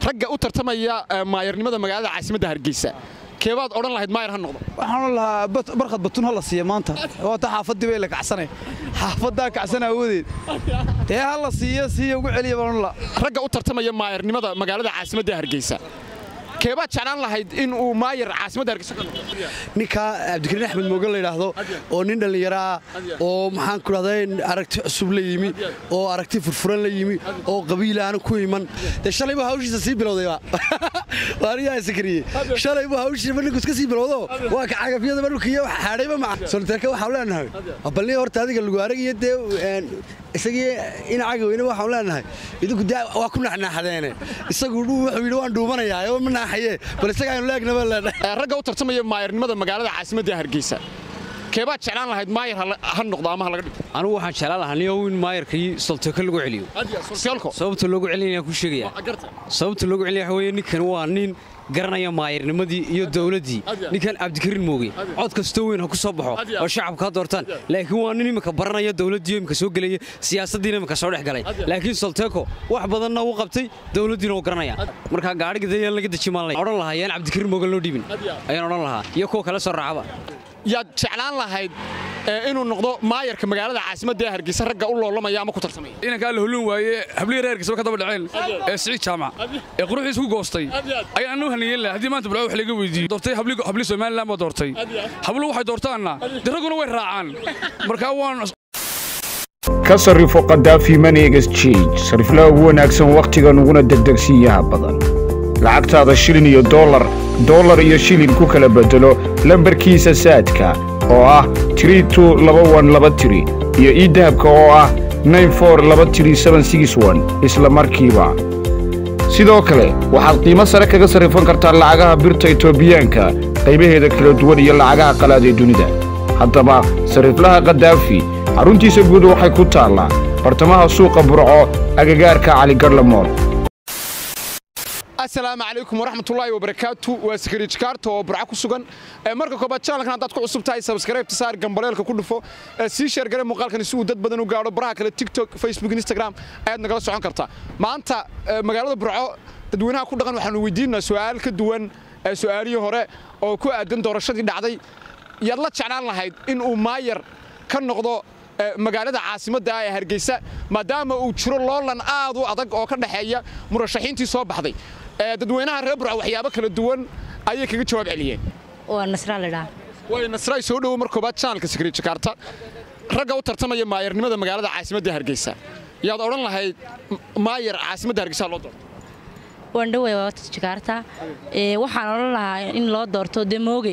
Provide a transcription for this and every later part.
ragga u tartamaya maayarnimada magaalada caasimadda hargeysa keebaad odhan lahayd maayar ha noqdo waxaan lahaa barkhad batun ha la siiya maanta waata xaafaddii bay la kacsanay xaafaddaa kacsan aawadeed dee ha la siiyo siiya ugu celiya baan la ragga u tartamaya maayarnimada magaalada caasimadda hargeysa keebaad jeclaan lahayd in uu maayar caasimadda hargeysa ka noqdo ninka cabdikariin axmed moogan la yidhaahdo oo nin dhallinyaro ah oo maxaan ku dhahday aragti cusub la yimi oo aragti furfuran la yimi oo qabiil aanu ku iman dee shalaybu hawshiisa sii bilowdayba waaniyaa sakariye shalaybu hawshiisa ninku iska sii bilowdo waa ka cagafyadaba dhulkiiyo xaadhayba maca soliteerka waxaan leenahay balli horta adiga lagu aragiyo dee isagii inacaga weyne waxaan leenahay idinku dee waa ku naxnaaxadeene isagu wuxuu yidhi waan dhuumanayaa oo ma naaxaye bal isaga aynu leegnaba leenahay ragga u tartamaya maayarnimada magaalada caasimadda hargeysa keebaad jeclaan lahayd maayar ha noqdo ama ha laga dhigo anigu waxaan jeclaan lahaa nin in maayarkii solteeko lagu celiyo solteelko sababta loogu celinaya ku sheegaya sababta loogu celinaya waxa weeye ninkan waa nin garanaya maayarnimadii iyo dowladdii ninkan cabdikariin mooge cod kastoo weyn ha ku soo baxo oo shacabka ha doortaan laakiin waa nin imika baranaya dowladdii imika soo gelaya siyaasaddiina imika soo dhex galay laakiin solteeko wax badanna uu qabtay dowladdiina uu garanaya marka gaadhiga dayaan laga deji maan odhan lahaa yaan cabdikariin mooge loo dhiibin ayaan odhan lahaa iyo kuwa kale soo raacaba yaad jeclaan lahayd inuu noqdo maayarka magaalada caasimadda ee hargeysa ragga u loolamaya ama ku tartamaya inankaa la hulun waaye hablihii reer hargeysa ka daba dhaceen ee siciid jaamac ee quruxdiis ku goostay ayaan anuu haniyeyn laha haddii maanta bilaa wax laga weydiiyo doortay habli somaliland baa doortay hablu waxay doortaanna de ragguna way raacaan markaa waan ka sarrifo kadaafi money exchange sariflaha ugu wanaagsan wakhtigan uguna degdegsiiyaha badan lacagtaada shilin iyo dollar dollar iyo shilin ku kala beddelo lambarkiisa saadka oo ah iyo iidahabka oo ah isla markiiba sidoo kale waxaad qiimo sare kaga sarrifan kartaa lacagaha birta etoobiyaanka qaybaheeda kala duwan iyo lacagaha qalaad ee dunida haddaba sarriflaha kadaafi xaruntiisa guud waxay ku taallaa bartamaha suuqa burco agagaarka caligarlamool asalaamu calaykum waraxmatullaahi wabarakaatu waa sakariij kaarta oo burca ku sugan marka koobaad janalkan haddaad ku cusub tahay sabskaraybta saar gambaleelka ku dhufo sii sheergare muuqaalkan si uu dad badan u gaadho baraha kale tiktok facebook instagram ayaad nagala socon kartaa maanta magaalada burco dadweynaha ku dhaqan waxaanu weydiinaa su'aal ka duwan su'aalihii hore oo ku aadan doorashadii dhacday yaad la jeclaan lahayd in uu maayar ka noqdo magaalada caasimadda ee hargeysa maadaama uu jiro loolan aad u adag oo ka dhexeeya murashaxiintii soo baxday dadweynaha reer burca waxyaabo kala duwan ayay kaga jawaab celiyeen waa nasraa ladhaa way nasraay soo dhowo mar koobaad janalka sakriij jakarta ragga u tartamaya maayarnimada magaalada caasimadda hargeysa yaad odhan lahayd maayar caasimadda hargeysa loo doorto waan dhowey waata jakaarta waxaan odhan lahaa in loo doorto demooge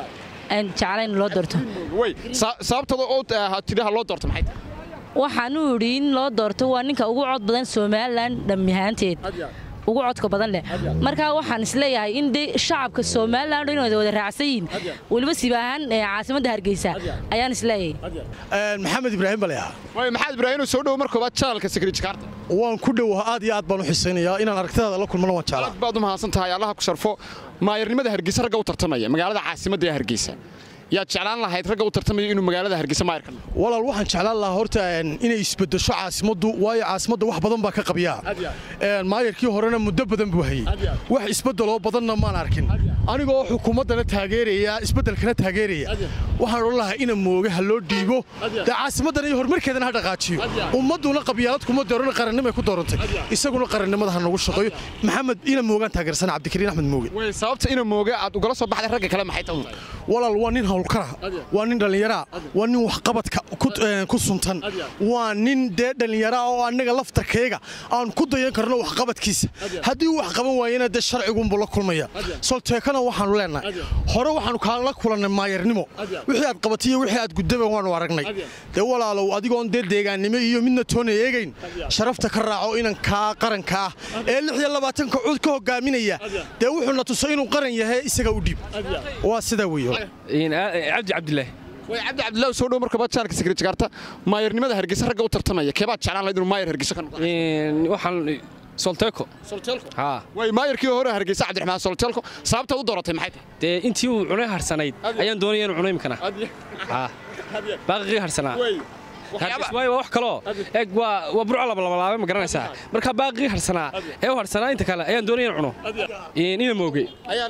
aan jeclayn loo doorto way sababtada oo tidhaha loo doorto maxay waxaan u idhi in loo doorto waa ninka ugu cod badan somalilan dhammihaanteed ugu codka badan leh markaa waxaan isleeyahay in de shacabka somalilan inay wada raacsan yihiin weliba siba ahaan caasimadda hargeysa ayaan isleeyahay maxamed ibraahim bale ah way maxamed ibraahim soo dhowo mar koobaad janalka sakriij kaarta waan ku dhowaha aad iyo aad baan u xisaynayaa inaan aragtidaada la kulmana waan jeclaa aad baad u mahadsan tahay allaha ku sharfo maayarnimada hargeysa ragga u tartamaya magaalada caasimadda ee hargeysa yaad jeclaan lahayd ragga u tartamaya inuu magaalada hargeysa maayar ka noqdo walaal waxaan jeclaan lahaa horta inay isbedesho caasimaddu waayo caasimadda wax badan baa ka qabyaa maayarkii horena muddo badan buu hayey wax isbedeloo badanna maan arkin anigoo xukuumaddana taageeraya isbeddelkana taageeraya waxaan odhan lahaa ina mooga ha loo dhiibo dee caasimaddana iyo horumarkeedana ha dhaqaajiyo ummadduna qabyaalad kuma dooran qarannimay ku doorantay isaguna qarannimada ha nagu shaqeeyo maxamed ina moogaan taageersana cabdikariin axmed mooge way sababta ina mooga aad ugala soo baxday ragga kale maxay tahay walaal waa nin hawlkara waa nin dhallinyaraa waa nin waxqabadka ku suntan waa nin dee dhallinyaraa oo annaga laftarkayga aan ku dayan karno waxqabadkiisa haddii uu wax qaban waayena dee sharcigunbuu la kulmaya solteekana waxaanu leenahay hore waxaanu kaala kulannay maayarnimo wixii aad qabatay iyo wixii aad gudaba waanu aragnay dee walaalow adigoon dee deegaannimo iyo midna toona eegayn sharafta ka raaco inankaa qaranka ah ee lix iyo labaatanka cud ka hogaaminaya dee wuxuuna tusay inuu qaran yahay isaga u dhiib waa sidaa weeye cabdi cabdilaahi way cabdi cabdilaahi soo dhowo mar koobaad janalka sakriij kaarta maayarnimada hargeysa ragga u tartamaya keebaad jeclaan lahayd inuu maayar hargeysa ka noqdo waxaan solteeko solteelko haa way maayarkii hore hargeysa cabdiraxmaan solteelko sababta u dooratay maxay tahay dee intii uu cunay harsanayd ayaan doonaya inuu cuno imkana haa baaqigii harsanaa Waxyaaba- waayo waa wax kaloo eeg waa waa burco labalabalaabay ma garanaysaa marka baaqii harsanaa ee u harsanaa inta kale ayaan doonaya in cuno ina mooge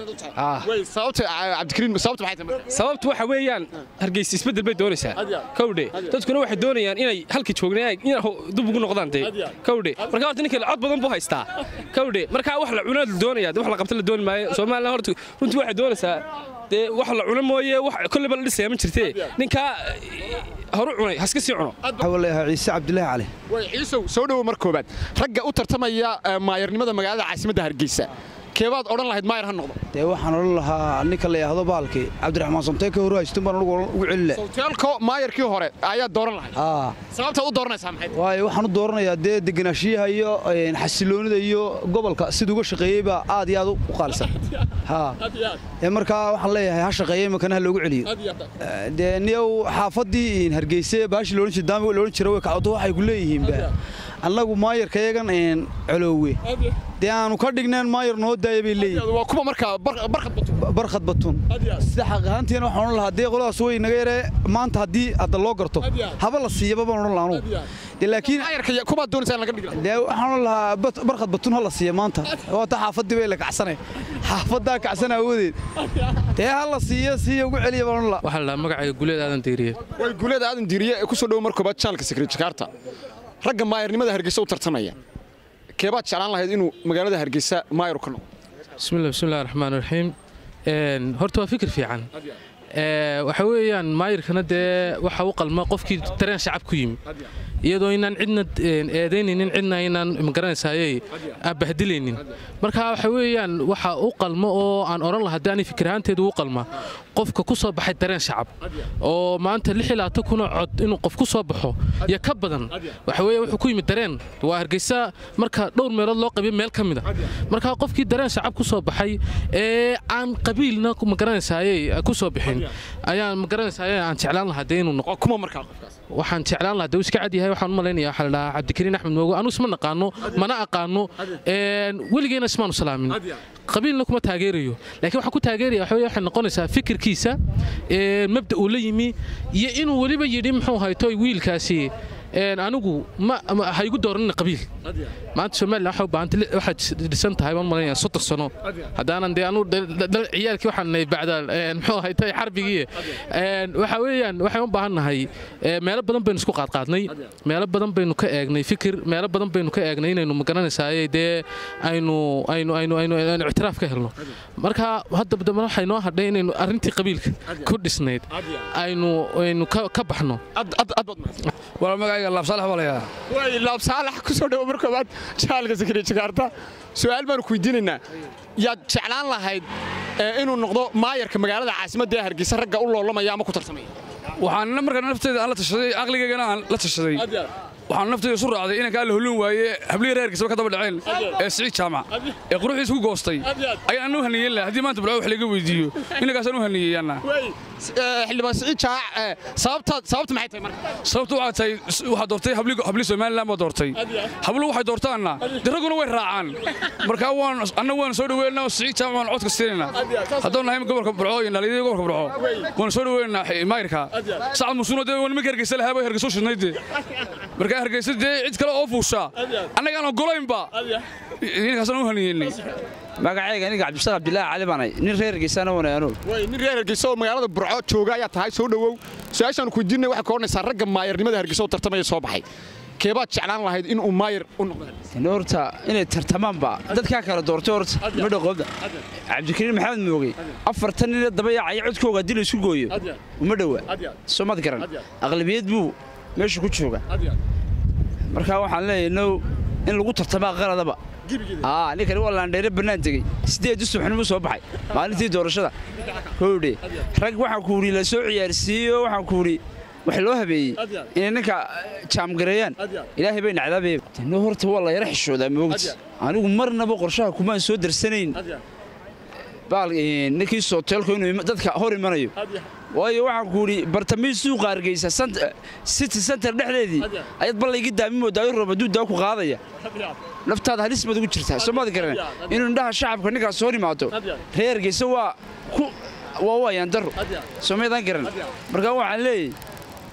Ah. way sababta cabdikariin sababta maxay tahay marka sababtu waxa weeyaan hargeysa isbeddel bay doonaysaa kowdhe dadkuna waxay doonayaan inay halkii joogneen in dib ugu noqdaan dee kowdhe marka horta ninka cod badan buu haystaa kowdhe marka wax la cunaa la doonaya wax la qabta la dooni maayo somalilan horta runtii waxay doonaysaa dee wax la cuno mooye wax kolleyba la dhisaya ma jirtee ninkaa horu cunay haska sii cuno waxaa leeyahay ciise cabdilaahi cali way ciisow soo dhowo mar koobaad ragga u tartamaya eh, maayarnimada magaalada caasimadda hargeysa keebaad odhan lahayd maayar ha noqdo dee waxaan odhan lahaa ninka la yidhaahdo baalkii cabdiraxmaan somtee ka hor haystun baan anugu ugu celile sawteelko maayarkii hore ayaad dooran lahayd aa sababtaad u dooranaysaa maxay tahay? waayo waxaan u dooranayaa dee degenaanshiyaha iyo een, xasiloonida iyo gobolka siduu uga shaqeeyey baa aad iyo aad u qaalisan haa ee markaa waxaan leeyahay ha shaqeeya imankana ha loogu celiyo Eh, dee niyow xaafaddii hargeyse baashi loodhan jira daami loodhan jira way kacdo waxay ku leeyihiinba annagu maayarkayagan een, coloowe dee aanu ka dhigneen maayar noo daaya bay leeyihin waa kuwa markaa bar- barkad bato barkhad batun sida xaq ahaantiina waxaan odhan lahaa dee qoladaas way naga yaree maanta haddii hadda loo garto haba la siiyaba baan odhan lahaa anugu dee laakiin maayarka ya- kubaad doonaysaa in laga dhigi lahaa dee waxaan odhan lahaa bat- barkhad batun ha la siiya maanta waata xaafaddii bay la kacsanay xaafaddaa kacsan aawadeed dee ha la siiya siiya ugu celiya baan odhan lahaa waxaa la dhahaa magacayga guleed aadan diiriye way guuleeda aadan diiriye ee ku soo dhowo mar koobaad channelka secret jakarta ragga maayarnimada hargeysa u tartamaya keebaad jeclaan lahayd inuu magaalada hargeysa maayar ka noqdo bismillah bismillahi raxmaan raxiim Een, horta waa fikir fiican Ee, waxa weeyaan maayirkana dee waxa u qalma qofkii dareen shacab ku yimi iyadoo inaan cidna een, eedaynaynin cidna inaan magaranaysaayey aan bahdilaynin marka waxa weeyaan waxa u qalma oo aan oran lahaa haddii ani fikir ahaanteedu u qalma qofka ku soo baxay dareen shacab oo maanta lix ilaa tan kunoo cod inuu qof ku soo baxo iyo ka badan waxa weeye wuxuu ku yimid dareen waa hargeysa marka dhowr meelood loo qabiyo meel ka mid a marka qofkii dareen shacab ku soo baxay ee aan qabiilna ku- magaranaysaayey ku soo bixin ayaan magaranaysaayey aan jeclaan lahaa dee inuu noqo waa kuma markaa qofkaas waxaan jeclaan lahaa dee uu iska cad yahay waxaan u malaynayaa waxaa la dhahaa cabdikariin axmed moogo anu isma naqaano mana aqaano een, weligeena ismaanu salaamin qabiilna kuma taageerayo laakiin waxaan ku taageeraya waxa weeye waxay noqonaysaa fikirkiisa ee, mabda uu la yimi iyo inuu weliba yidhi muxuu hayto wiilkaasi een, anigu ma ma- ha igu dooranina qabiil maanta somalilan waxay u baahantay li- waxaad dhisan tahay baan malaynayaa soddon sano haddaanan dee anu ciyaalkii waxaan nahay bacda een, muxuu haytay xarbigii een, waxa weeyaan waxaan u baahan nahay ee, meelo badan baynu isku qaadqaadnay meelo badan baynu ka eegnay fikir meelo badan baynu ka eegnay inaynu magaranaysaayey dee aynu aynu aynu aynu aynu ictiraaf ka helno marka hadda dambe waxay noo hadhay inaynu arrintii qabiilka ku dhisnayd aynu aynu ka ka baxno ad ad ad baad mahadsan wala magacayga laabsaalax baa layaa way laab saalax ku soo dhowo mar koobaad channelka secret jakarta su'aal baan ku weydiinaynaa yaad jeclaan lahayd eh, inuu noqdo maayarka magaalada caasimadda ee hargeysa ragga u loolamaya ama ku tartamaya waxaan markaa nafteeda aan la tashaday aqligaygana aan la tashaday waxaan nafteyda isu raacday inankaa la holin waaye hablihii reerkiisaba ka daba dhaceen ee siciid jaamac ee quruxiisa ku goostay ayaan anu haniyeyn lahaa haddii maanta bulco wax laga weydiiyo inankaasaan u haniyeeyaana Eh, xildhibaan siciid jaac eh, sababta sababta maxay tahay marka sababtu waxaa tahay waxaa doortay habli habli somaliland baa doortay hablu waxay doortaanna de ragguna way raacaan markaa waan anna waan soo dhaweynaa siciid jaamac waan codka siinaynaa haddaan nahay gobolka burco iyo dhalinyarada gobolka burco waan soo dhaweynaa maayirka sacad musuuno dee waan nimanka hargeysa lahaa bay hargeysa u shidnayd dee markaa hargeysa dee cid kale oo fuusha annagaan ogolaynba ninkaasaan u haniyeynay magacayga aniga cabdisaaq cabdilaahi cali baanay nin reer geysana wanay anugu way nin reer hargeysa oo magaalada burco jooga ayaa tahay soo dhowow su-aashaan ku weydiinay waxay ka odhanaysaa ragga maayarnimada hargeysa oo tartamaya soo baxay keebaad jeclaan lahayd inuu maayar u noqdo hargeysa in horta inay tartamaanba dadkaa kala doortay horta madhaqooda cabdikariin maxamed moogey afartan nin dabayaacaya codkooga haddii la isku gooyo uma dhowa soo mad garan aqlabiyad buu meesha ku jooga marka waxaan leeyahay now in lagu tartamaa qaladaba aa ninkani waa laandheere bannaan tegey sideed subaxnimo soo baxay maalintii doorashada howdhe rag waxaan ku wuri la soo ciyaarsiiyo waxaan ku wuri wax loo habeeyey inay ninka jaamgareeyaan ilaahay bay nacdaabee no horta waa la yara xishoodaa moogti anigu marnaba qorshaha kumaan soo darsanayn baal ninkii sooteelku inuu ima- dadka hor imanayo waayo waxaan ku idhi bartamii suuqa hargeysa sant- city center dhexdeedii ayaad ballaygi daami moodaayo roob hadduu daa ku qaadaya naftaada halis baad ugu jirtaa soo maad garan inuu indhaha shacabka ninkaas hor imaado reer hargeysa waa ku waa waayaan daro soo maydaan garan marka waxaan leeyahay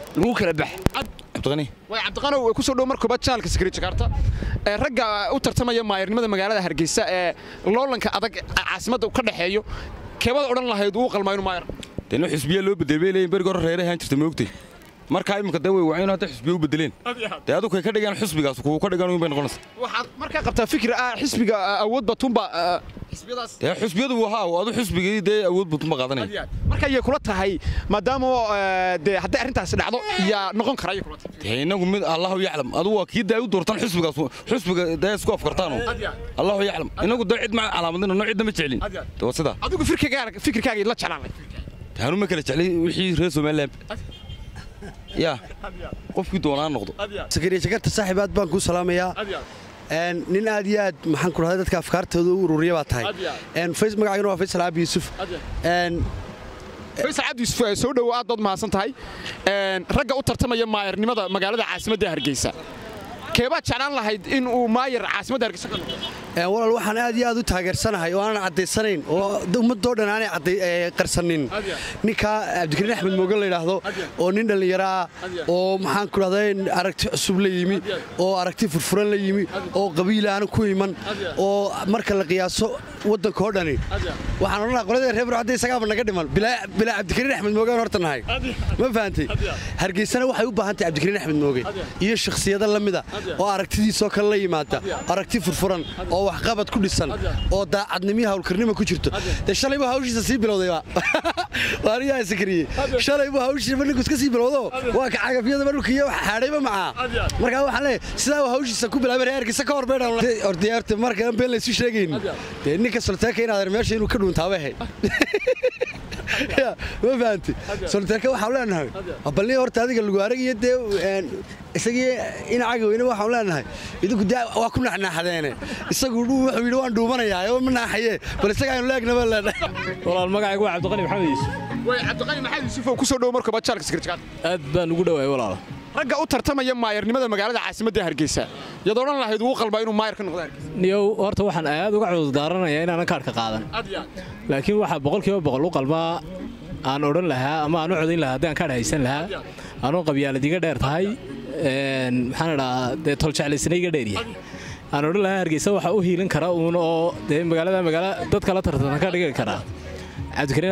lagu kala bax cabdiqani way cabdiqanow ku soo dhow mar koobaad channelka Secret Jakarta ee ragga u tartamaya maayirnimada magaalada Hargeysa ee loolanka adag caasimadda ka dhaxeeyo keebada odhan lahayd uu qalmaa inuu maayir dee noo xisbiya loo bedelay leeyihin beriga hore reere ahaan jirta moogtay markaa imika dee way waceen hadda xisbiya u bedeleen dee adigu kay ka dhigaan xisbigaas kuwa ka dhigaan bay noqonaysa waxaad markaa qabtaa fikir ah xisbiga awood batunba xisbiyadaas dee xisbiyadu wahaa adu xisbigii dee awood batunba qaadanaya marka ayay kula tahay maadaama dee hadday arrintaasi dhacdo yaa noqon kara ayay kula tahay dee inagu mid allahu yaclam adigu waa kii daa u doortaan xisbigaas xisbiga dee isku afkartaan allahu yaclam inagu dee cid ma calaamadina noo cidna ma jeclin dee waa sidaa adigu fikirkaaga fikirkaaga la jeclaan lahayd taanu ma kala jeclay wixii reer somaliland yaa qofkii doonaa noqdo sakariya jakarta saaxiib aad baan kuu salaamayaa nin aad iyo aad maxaan ku dhahday dadka afkaartooda u ururiya baa tahay magacaygana waa faysal caabi yuusuf faysal cabdi yuusuf soo dhowo aad baad mahadsan tahay ragga u tartamaya maayarnimada magaalada caasimadda hargeysa keebaad jeclaan lahayd in uu maayar caasimadda hargeysa ka noqdo walaal waxaan aad iyo aad u taageersanahay oo aanan caddaysanayn oo ummadoo dhan aanay qarsanin ninka cabdikariin axmed moogan la yidhaahdo oo nin dhallinyaro ah oo maxaan ku dhahday aragti cusub la yimi oo aragti furfuran la yimi oo qabiil aanu ku iman oo marka la qiyaaso waddanka oo dhani waxaan odhan lahaa qoladii reer burcadda isagaaba naga dhiman bilaa cabdikariin axmed moogaan horta nahay ma fahantay hargeysana waxay u baahan tahay cabdikariin axmed mooge iyo shakhsiyado la mida oo aragtidiisoo kale la yimaada aragti furfuran oo waxqabad ku dhisan oo daacadnimiyo hawlkarnimo ku jirto dee shalaybu hawshiisa sii bilowdayba waaniyaa sakariye shalaybu hawshiisa ninku iska sii bilowdo waa ka cagafyadaba dhulkiiyo wax xaadhayba macaa markaa waxaan leeyahay sidaa uu hawshiisa ku bilaabay reerkiisa ka horbeydhorta markaan been laysu sheegayn dee ninka solteeka inaad meesha inuu ka dhuuntaaba ahayd ma fahanti solteeka waxaan leenahay balni horta adiga lagu aragiyo dee isagii inacaga weyne waxaan leenahay idinku dee waa ku naxnaaxadeene isagu wuxuu yidhi waan dhuumanayaa oo ma naaxaye bal isaga aynu leegnaba leenahay walaal magacaygu waa cabdiqani maxamed yuusuf way cabdiqani maxamed yuusuf oo ku soo dhow marka bajaalka sekretariat aad baan ugu dhawaay walaal ragga u tartamaya maayarnimada magaalada caasimadda hargeysa yaad odhan lahayd uu qalbaa inuu maayar ka noqdo hargeysa niyow horta waxaan aad uga cudurdaaranaya inaanan kaadhka qaadan laakiin waxaa boqolkiiba boqol u qalmaa aan odhan lahaa ama aan u codayn lahaa haddii aan kaadh haysan lahaa anuu qabyaaladiga dheer tahay maxaan idhaa dee toljeclaysna iga dheeryahay aan odhan lahaa hargeysa waxa u hiilin kara uun oo dee magaalada magaala dadka la tartanta ka dhigi karaa cabdikariin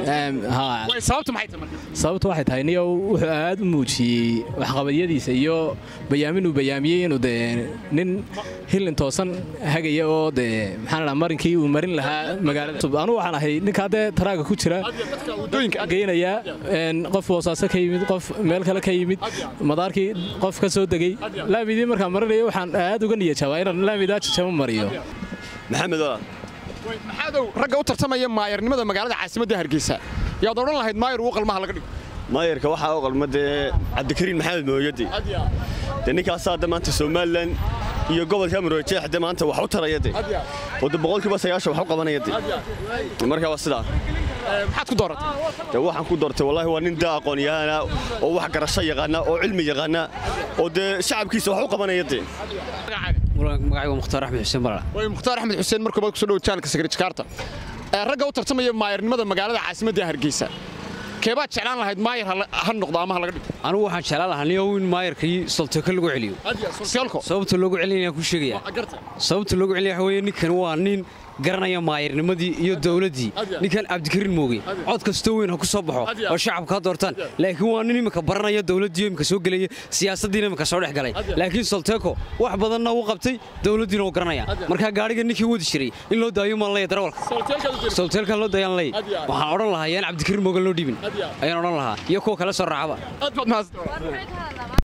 axmed sababtu waxay tahay niyow wuxuu aad u muujiyey waxqabadyadiisa iyo bayaamin uu bayaamiyey inuu dee nin hillin toosan hagaya oo dee maxaan idhaa marinkii uu marin lahaa magaalada anu waxaan ahay ninkaa dee taraaga ku jira geynaya qof boosaaso ka yimid qof meel kale ka yimid madaarkii qof ka soo degey laamidii markaan marinaya waxaan aad uga niyajabaa inaan laamidaa jajabo mariyo maxamed maxaadow ragga u tartamaya maayarnimada magaalada caasimadda hargeysa yaad odhan lahayd maayar uu qalmaha laga dhigo maayarka waxaa u qalma dee cabdikariin maxamed mooyadi dee ninkaasaa hadda maanta somalilan iyo gobolka marojeex de maanta wax u taraya de oo de boqolkiiba sagaashan wax u qabanaya de marka waa sidaa maxaad ku dooratay dee waxaan ku doortay wallahi waa nin daa aqoon-yahana oo wax garasho yaqaana oo cilmi yaqaana oo dee shacabkiisa wax u qabanaya de magacaygu mukhtaar axmed xuseen balala way mukhtaar axmed xuseen markuu ku soo dhow channelka Secret Jakarta ee ragga u tartamaya maayarnimada magaalada caasimadda hargeysa keebaad jeclaan lahayd maayar ha noqdo ama ha laga dhigo anigu waxaan jeclaan lahaa niyow in maayarkii solteko lagu celiyo sababta loogu celinayaan ku sheegaya sababta loogu celinaya waxa weeye ninkan waa nin garanaya maayarnimadii iyo dowladdii ninkan cabdikariin mooge cod kastoo weyn ha ku soo baxo oo shacabka ha doortaan laakiin waa nin imika baranaya dowladdii imika soo gelaya siyaasaddiina imika soo dhex galay laakiin solteko wax badanna uu qabtay dowladdiina uu garanaya markaa gaadhiga ninkii wadi jiray in loo daayo maan leeya darawalka solteelkan loo daayaan leey waxaan odhan lahaa yaan cabdikariin mooge loo dhibin ayaan odhan lahaa iyo kuwa kale soo raacaba